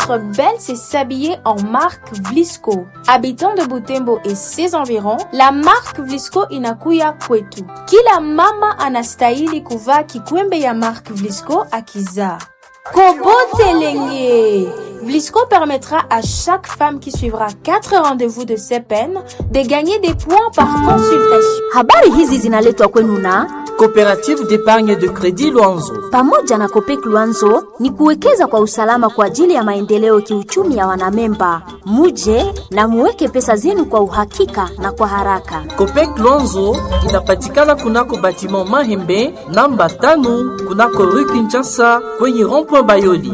être belle, c'est s'habiller en marque Vlisco. Habitant de Butembo et ses environs, la marque Vlisco inakuya kwetu. Kila mama anastahili kuvaa kikwembe ya marque Vlisco akizaa. Kobotelenge Vlisco permettra à chaque femme qui suivra quatre rendez-vous de CEPEN de gagner des points par consultation. Habari hizi zinaletwa kwenu na Coopérative d'épargne de crédit Luanzo. pamoja na Kopek Luanzo ni kuwekeza kwa usalama kwa ajili ya maendeleo kiuchumi ya wanamemba. Muje na muweke pesa zenu kwa uhakika na kwa haraka. Copec Luanzo inapatikana kunako batiment Mahembe namba tano kunako rue Kinshasa kwenye rond-point Bayoli.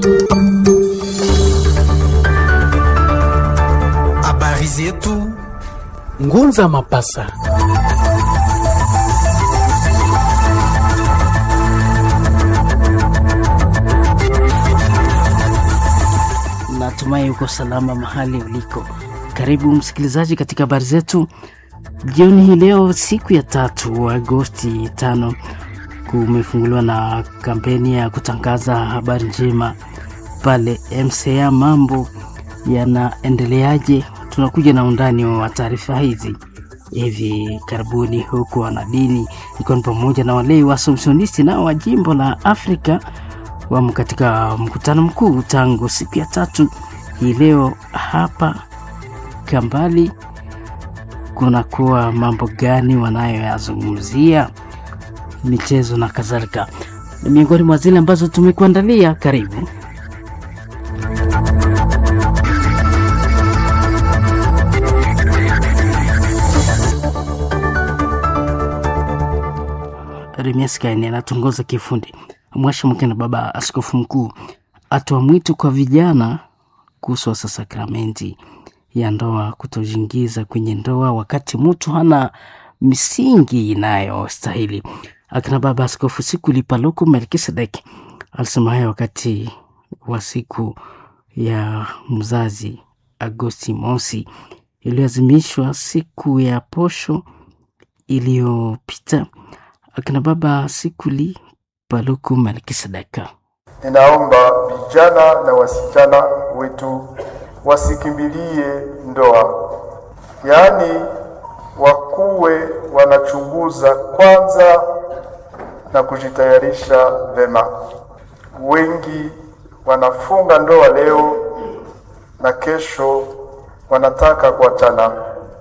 Habari zetu Ngunza Mapasa. Natumai uko salama mahali uliko. Karibu msikilizaji katika habari zetu jioni hii leo, siku ya tatu Agosti tano, kumefunguliwa na kampeni ya kutangaza habari njema pale MCA. Mambo yanaendeleaje? Tunakuja na undani wa taarifa hizi hivi karibuni, huku wanadini ikiwa ni pamoja na walei wa Assumptionisti nao wa jimbo la Afrika wamo katika mkutano mkuu tangu siku ya tatu hii leo hapa Kambali. Kunakuwa mambo gani wanayoyazungumzia? Michezo na kadhalika ni miongoni mwa zile ambazo tumekuandalia. Karibu. Remias Kaini anatongoza kifundi. Mwasha Mkena, baba askofu mkuu, atoa mwito kwa vijana kuhusu sasa sakramenti ya ndoa, kutojiingiza kwenye ndoa wakati mtu hana misingi inayostahili. Akina baba askofu siku lipaluku Melkisedek alisema hayo wakati wa siku ya mzazi Agosti mosi iliyoazimishwa siku ya posho iliyopita. Akina baba Sikuli Paluku Melkisedeka. Ninaomba vijana na wasichana wetu wasikimbilie ndoa, yaani wakuwe wanachunguza kwanza na kujitayarisha vema. Wengi wanafunga ndoa leo na kesho wanataka kuachana,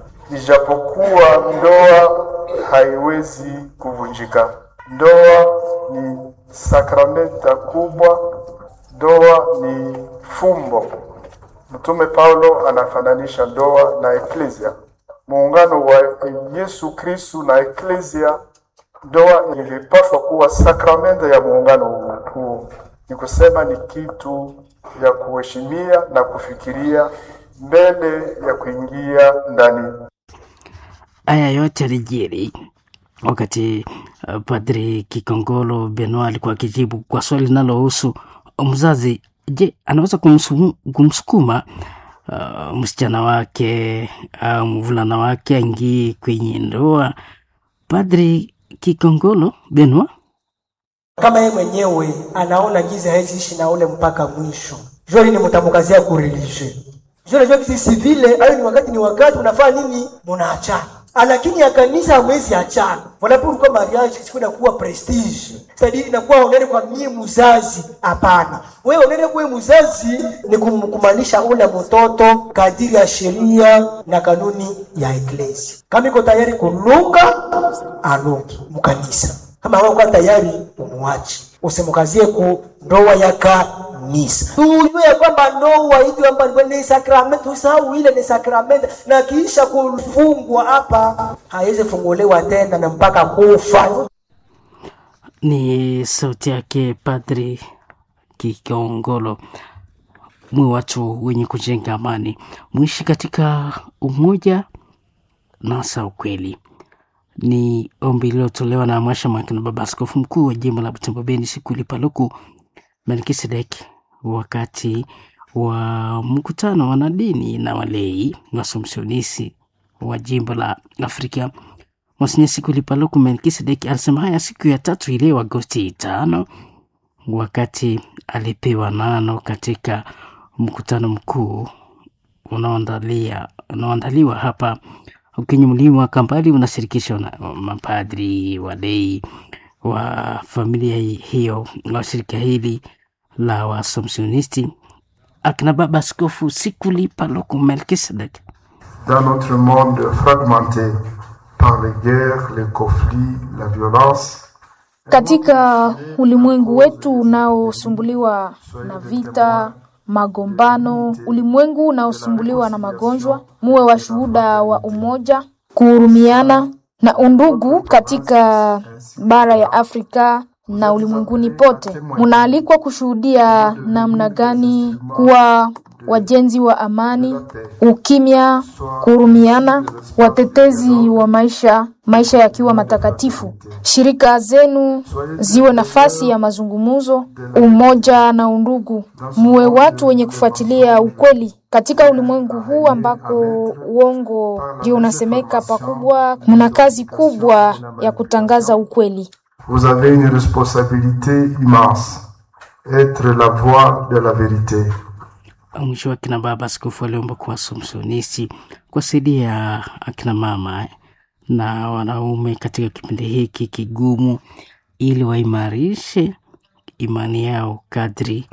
ijapokuwa ndoa haiwezi kuvunjika. Ndoa ni sakramenta kubwa, ndoa ni fumbo. Mtume Paulo anafananisha ndoa na eklesia, muungano wa Yesu Kristu na eklesia. Ndoa ilipaswa kuwa sakramenta ya muungano huu, ni kusema ni kitu ya kuheshimia na kufikiria mbele ya kuingia ndani. Haya yote yalijiri wakati uh, Padri Kikongolo Benoit alikuwa akijibu kwa swali linalohusu mzazi, je, anaweza kumsu- kumsukuma uh, msichana wake au mvulana wake aingie kwenye ndoa? Padri Kikongolo Benoit kama yeye mwenyewe anaona giza hawezi ishi na ule mpaka mwisho. Joli ni mtamkazia ku religieux. Joli jua kisi vile ayo ni wakati ni wakati unafanya nini? Munaachana. Lakini ya kanisa hamwezi achana. Voilà pourquoi mariage sikwenda kuwa prestige. C'est-à-dire inakuwa onere kwa mie mzazi. Hapana. Wewe onere kwa mzazi ni kum- kumaanisha ule mtoto kadiri ya sheria na kanuni ya eklesia. Kama iko tayari kulunga, alungi mkanisa kama hawakuwa tayari umuache, usimukazie ku ndoa ya kanisa. Tujue ya kwamba ndoa hivi kwamba ni sakramenti, usahau ile ni sakramenti, na kisha kufungwa hapa haiwezi funguliwa tena na mpaka kufa. ni sauti yake Padri Kikongolo. Mwe watu wenye kujenga amani, mwishi katika umoja na hasa ukweli. Ni ombi lililotolewa na Mwasha Maki na Baba Askofu Mkuu wa jimbo la Butembo Beni Sikuli Paluku Melkisedek wakati wa mkutano wa wanadini na walei wasomsionisi wa jimbo la Afrika Monsinyeri Sikuli Paluku Melkisedek alisema haya siku ya tatu ileo Agosti tano wakati alipewa nano katika mkutano mkuu unaoandalia unaoandaliwa hapa kwenye mlima Kambali unashirikisha na mapadri, walei wa familia hiyo wa shirika hili la Waasomsionisti, akina Baba Askofu Sikuli Paluku Melkisedek. Dans notre monde fragmenté par les guerres, les conflits, la violence, Katika ulimwengu wetu unaosumbuliwa na vita, magombano, ulimwengu unaosumbuliwa na magonjwa, muwe washuhuda wa umoja, kuhurumiana na undugu katika bara ya Afrika na ulimwenguni pote. Munaalikwa kushuhudia namna gani kuwa wajenzi wa amani, ukimya, kuhurumiana, watetezi wa maisha, maisha yakiwa matakatifu. Shirika zenu ziwe nafasi ya mazungumzo, umoja na undugu. Muwe watu wenye kufuatilia ukweli katika ulimwengu huu ambako uongo ndio unasemeka pakubwa. Mna kazi kubwa ya kutangaza ukweli. vous avez une responsabilité immense, être la voix de la vérité. Mwisho wa akina baba askofu aliomba kwa Somsonisti kuwasaidia akina mama na wanaume katika kipindi hiki kigumu, ili waimarishe imani yao kadri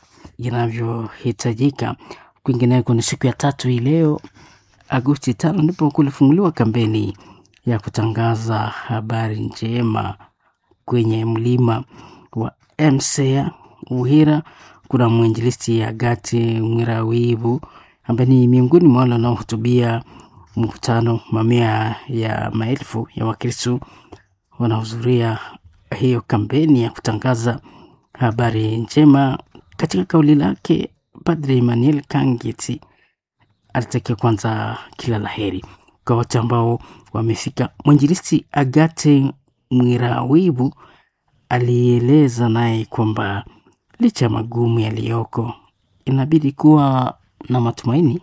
inavyohitajika. Kwingineko ni siku ya tatu hii leo Agosti tano ndipo kulifunguliwa kampeni ya kutangaza habari njema kwenye mlima wa MCA Uhira. Kuna mwinjilisti Agati Mwirawibu ambaye ni miongoni mwa wale wanaohutubia mkutano. Mamia ya maelfu ya Wakristo wanahudhuria hiyo kampeni ya kutangaza habari njema. Katika kauli lake, Padre Emmanuel Kangiti alitakia kwanza kila laheri kwa wote ambao wamefika. Mwinjilisti Agate Mwirawibu alieleza naye kwamba licha ya magumu yaliyoko, inabidi kuwa na matumaini.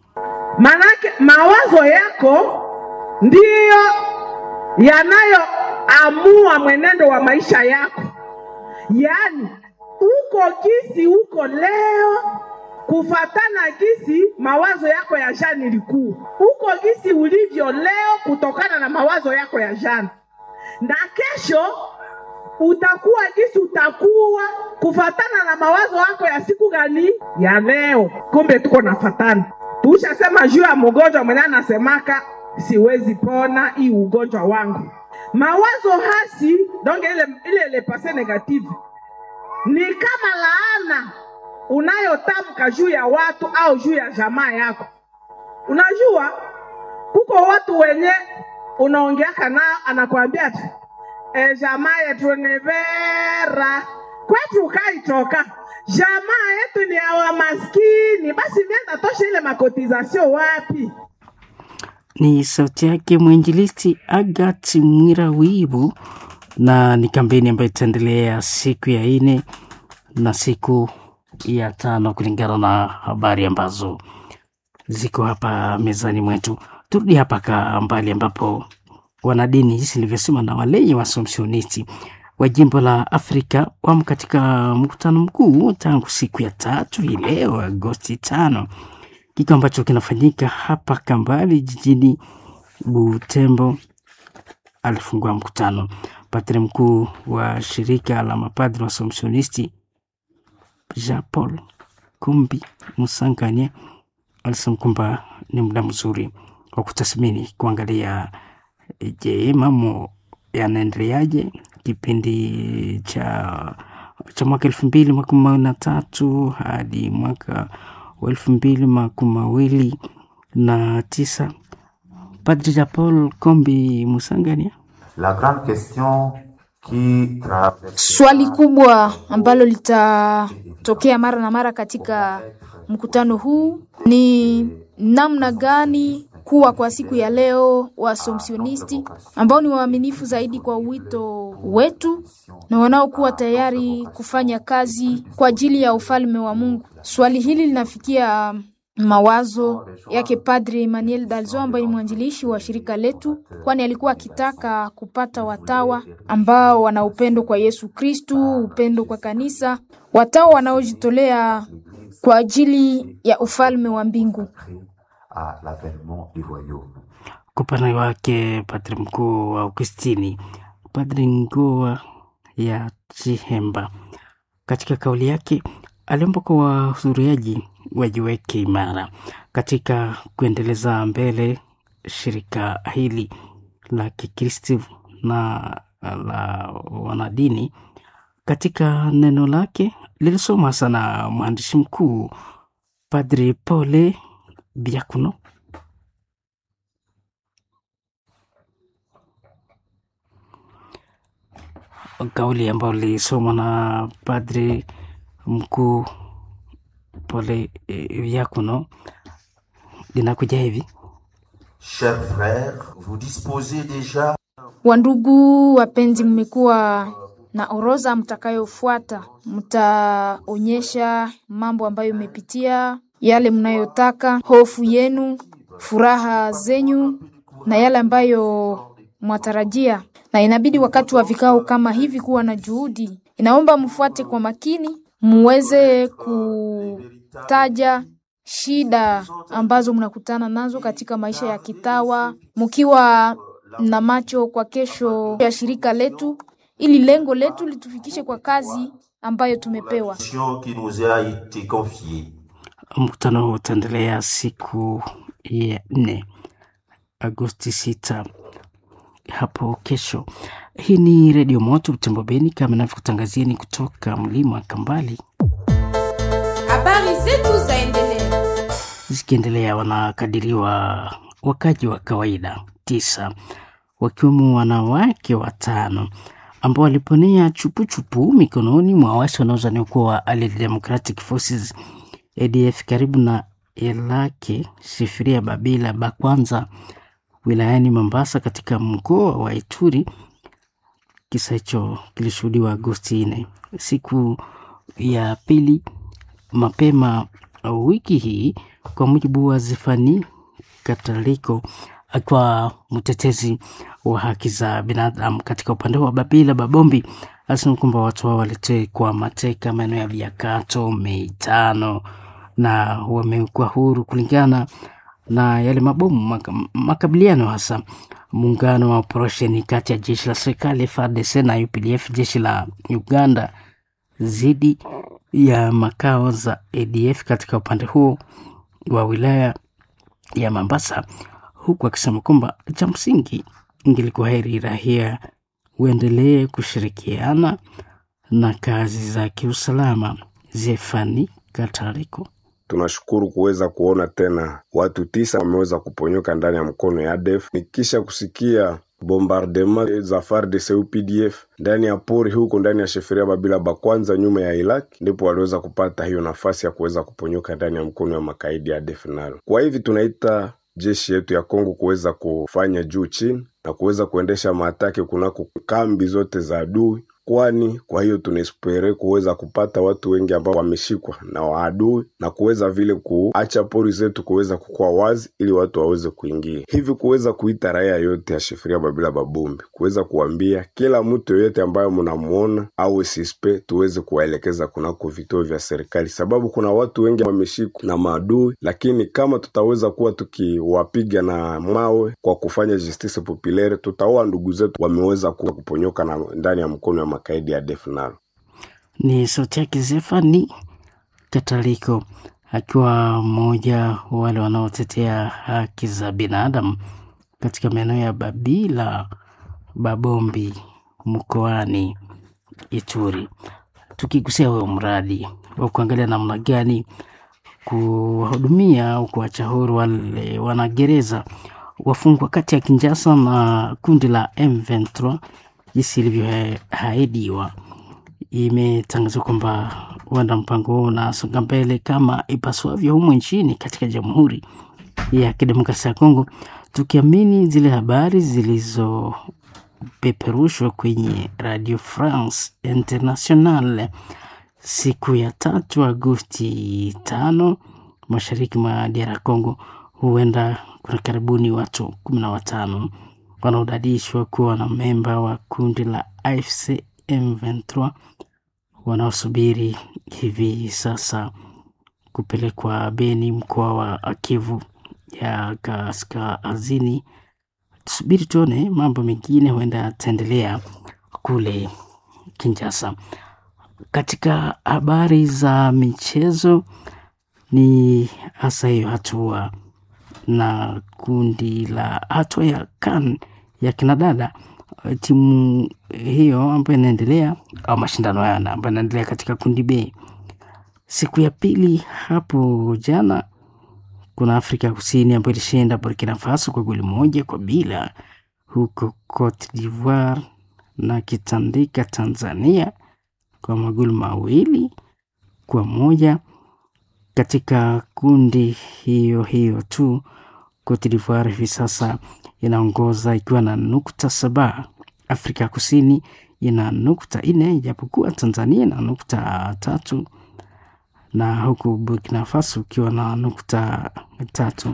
Manake mawazo yako ndiyo yanayoamua mwenendo wa maisha yako. Yaani uko gisi uko leo kufatana gisi mawazo yako ya jana ilikuwa, uko gisi ulivyo leo kutokana na mawazo yako ya jana, na kesho utakuwa gisi utakuwa kufatana na mawazo yako ya siku gani ya leo. Kumbe tuko nafatana, tushasema juu ya mgonjwa mwenye anasemaka siwezi pona hii ugonjwa wangu. Mawazo hasi donc ile ile ile passé negative ni kama laana unayotamka juu ya watu au juu ya jamaa yako. Unajua kuko watu wenye unaongeaka nao anakwambia tu e, jamaa yetu ni vera kwetu kaitoka jamaa yetu ni awa maskini, basi nenda tosha ile makotizasio wapi? Ni sauti yake mwinjilisti Agat Mwirawibu, na ni kampeni ambayo itaendelea siku ya nne na siku ya tano kulingana na habari ambazo ziko hapa mezani mwetu. Turudi hapa Kambale ambapo wanadini jinsi nilivyosema na walei Waasomsionisti wa jimbo la Afrika wamo katika mkutano mkuu tangu siku ya tatu hii leo Agosti tano, kikao ambacho kinafanyika hapa Kambale jijini Butembo. Alifungua mkutano padri mkuu wa shirika la mapadri Waasomsionisti Jean Paul Kumbi Musangania alisema kwamba ni muda mzuri wa kutathmini kuangalia, je, mambo yanaendeleaje kipindi cha cha mwaka elfu mbili makumi mawili na tatu hadi mwaka wa elfu mbili makumi mawili na tisa. Padri Jean Paul Kombi Musangania La grande question qui traverse Swali kubwa ambalo litatokea mara na mara katika mkutano huu ni namna gani kuwa kwa siku ya leo Waasomsionisti ambao ni waaminifu zaidi kwa wito wetu na wanaokuwa tayari kufanya kazi kwa ajili ya ufalme wa Mungu. Swali hili linafikia mawazo yake Padre Emmanuel Dalzo ambaye ni mwanzilishi wa shirika letu, kwani alikuwa akitaka kupata watawa ambao wana upendo kwa Yesu Kristu, upendo kwa kanisa, watawa wanaojitolea kwa ajili ya ufalme wa mbingu. à l'avènement du royaume. Kwa upande wake padri mkuu wa Augustini, Padri Ngoa ya Chihemba, katika kauli yake aliomba kwa wahudhuriaji wajiweke imara katika kuendeleza mbele shirika hili la Kikristo na la wanadini. Katika neno lake lilisomwa sana mwandishi mkuu Padri Pole Biakuno kauli ambayo lilisomwa na padri mkuu Pole Biakuno linakuja hivi: Chers frères, vous disposez déjà Wandugu wapenzi, mmekuwa na orodha mtakayofuata. Mtaonyesha mambo ambayo mmepitia, yale mnayotaka, hofu yenu, furaha zenyu na yale ambayo mwatarajia. Na inabidi wakati wa vikao kama hivi kuwa na juhudi. Inaomba mfuate kwa makini, muweze kutaja shida ambazo mnakutana nazo katika maisha ya kitawa, mkiwa na macho kwa kesho ya shirika letu, ili lengo letu litufikishe kwa kazi ambayo tumepewa. mission qui nous a été confiée. Mkutano huu utaendelea siku ya nne Agosti sita hapo kesho. Hii ni Redio Moto Butembo Beni, kama navyokutangazieni kutoka mlima wa Kambali. Habari zetu zaendelea. Zikiendelea, wanakadiriwa wakaji wa kawaida tisa wakiwemo wanawake watano ambao waliponea chupuchupu mikononi mwa waasi wanaozaniwa kuwa wa Allied Democratic Forces ADF karibu na Elake Shifiria Babila Bakwanza wilayani Mombasa katika mkoa wa Ituri. Kisa hicho kilishuhudiwa Agosti nne, siku ya pili mapema wiki hii, kwa mujibu wa Zefani Kataliko akiwa mtetezi wa haki za binadamu katika upande wa Babila Babombi alisema kwamba watu hao walitekwa mateka maeneo ya Biakato Mei tano na wamekuwa huru kulingana na yale mabomu maka, makabiliano hasa muungano wa operesheni kati ya jeshi la serikali FARDC na UPDF jeshi la Uganda dhidi ya makao za ADF katika upande huo wa wilaya ya Mombasa, huku akisema kwamba cha msingi ingelikuwa heri raia uendelee kushirikiana na kazi za kiusalama. Zefani Katariko Tunashukuru kuweza kuona tena watu tisa wameweza kuponyoka ndani ya mkono ya ADF nikisha kusikia bombardement za FARDC UPDF ndani ya pori huko ndani ya sheferia Babila Bakwanza nyuma ya Iraq, ndipo waliweza kupata hiyo nafasi ya kuweza kuponyoka ndani ya mkono ya makaidi ya ADF nalo. Kwa hivi tunaita jeshi yetu ya Kongo kuweza kufanya juu chini na kuweza kuendesha maatake kunako kambi zote za adui kwani kwa hiyo tunaespere kuweza kupata watu wengi ambao wameshikwa na waadui na kuweza vile kuacha pori zetu kuweza kukua wazi ili watu waweze kuingia hivi, kuweza kuita raia yote ya Shifiria Babila Babombi, kuweza kuambia kila mtu yoyote ambayo mnamuona au sispe, tuweze kuwaelekeza kunako vituo vya serikali, sababu kuna watu wengi wameshikwa na maadui, lakini kama tutaweza kuwa tukiwapiga na mawe kwa kufanya justice populaire, tutaoa ndugu zetu wameweza kuwa kuponyoka na ndani ya mkono wa makaidi ya ADF nalo. Ni sauti yake Zefani Kataliko akiwa mmoja wa wale wanaotetea haki za binadamu katika maeneo ya Babila Babombi mkoani Ituri. Tukigusia huyo mradi wa kuangalia namna gani kuwahudumia au kuacha huru wale wanagereza wafungwa kati ya Kinshasa na kundi la M23 jinsi ilivyoahidiwa. Imetangazwa kwamba huenda mpango huo unasonga mbele kama ipaswavyo humo nchini katika Jamhuri ya Kidemokrasia ya Kongo, tukiamini zile habari zilizopeperushwa kwenye Radio France International siku ya tatu Agosti tano mashariki mwa DR Congo, huenda kuna karibuni watu kumi na watano wanaodadishwa kuwa na memba wa kundi la AFC M23 wanaosubiri hivi sasa kupelekwa Beni, mkoa wa Kivu ya kaskazini. Tusubiri tuone mambo mengine huenda yataendelea kule Kinshasa. Katika habari za michezo, ni hasa hiyo hatua na kundi la hatua ya CAN ya kinadada, timu hiyo ambayo inaendelea au mashindano haya ambayo inaendelea katika kundi B. Siku ya pili hapo jana, kuna Afrika Kusini ambayo ilishinda Burkina Faso kwa goli moja kwa bila, huko Cote d'Ivoire na kitandika Tanzania kwa magoli mawili kwa moja. Katika kundi hiyo hiyo tu, Cote d'Ivoire hivi sasa inaongoza ikiwa na nukta saba. Afrika Kusini ina nukta nne ijapokuwa Tanzania ina nukta tatu na huku Burkina Faso ukiwa na nukta tatu.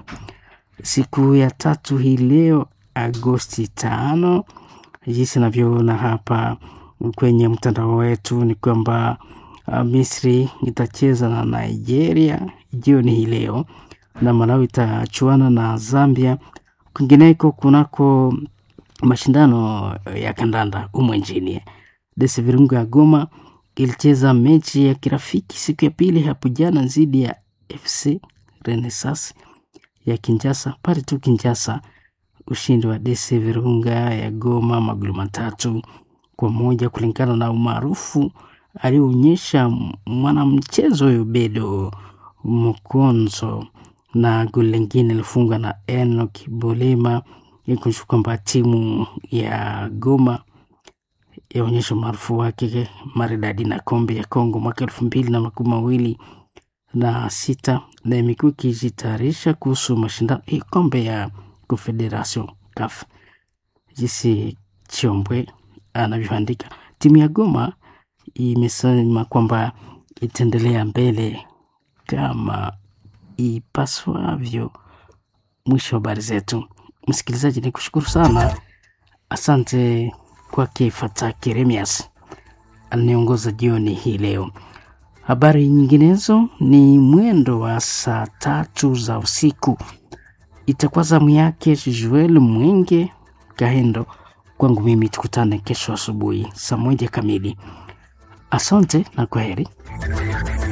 Siku ya tatu hii leo Agosti tano, jinsi navyoona hapa kwenye mtandao wetu ni kwamba uh, Misri itacheza na Nigeria jioni hii leo na Malawi itachuana na Zambia. Kwingineko kunako mashindano ya kandanda humo nchini, DS Virunga ya Goma ilicheza mechi ya kirafiki siku ya pili hapo jana dhidi ya FC Renaissance ya Kinshasa pale tu Kinshasa. Ushindi wa DS Virunga ya Goma magoli matatu kwa moja kulingana na umaarufu aliyoonyesha mwanamchezo huyo Bedo Mokonzo, na goli lingine lilifungwa na Enoch Bolema ikuonyesha kwamba timu ya Goma yaonyesha umaarufu wake maridadi na kombe ya Kongo mwaka elfu mbili na makumi mawili na sita na imekuwa ikijitayarisha kuhusu mashindano hii kombe ya Confederation CAF. Jinsi Chiombwe anavyoandika, timu ya Goma imesema kwamba itaendelea mbele kama ipaswavyo. Mwisho wa habari zetu, msikilizaji, ni kushukuru sana, asante kwake Fata Keremias aliongoza jioni hii leo. Habari nyinginezo ni mwendo wa saa tatu za usiku, itakuwa zamu yake Joel Mwenge Kahendo. Kwangu mimi tukutane kesho asubuhi saa moja kamili. Asante na kwaheri.